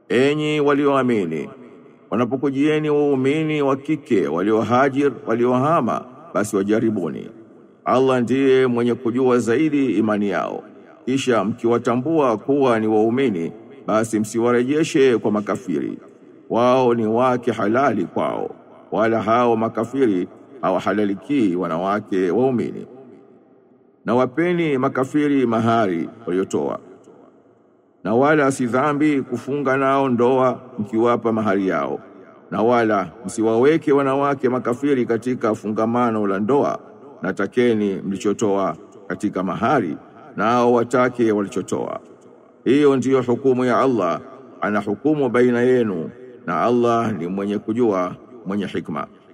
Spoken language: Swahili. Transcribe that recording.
enyi walioamini wanapokujieni waumini wa kike waliohajir waliohama basi wajaribuni Allah ndiye mwenye kujua zaidi imani yao kisha mkiwatambua kuwa ni waumini basi msiwarejeshe kwa makafiri wao ni wake halali kwao wala hao makafiri hawahalalikii wanawake waumini na wapeni makafiri mahari waliotoa na wala si dhambi kufunga nao ndoa mkiwapa mahari yao na wala msiwaweke wanawake makafiri katika fungamano la ndoa na takeni mlichotoa katika mahari nao watake walichotoa hiyo ndiyo hukumu ya Allah ana hukumu baina yenu na Allah ni mwenye kujua mwenye hikma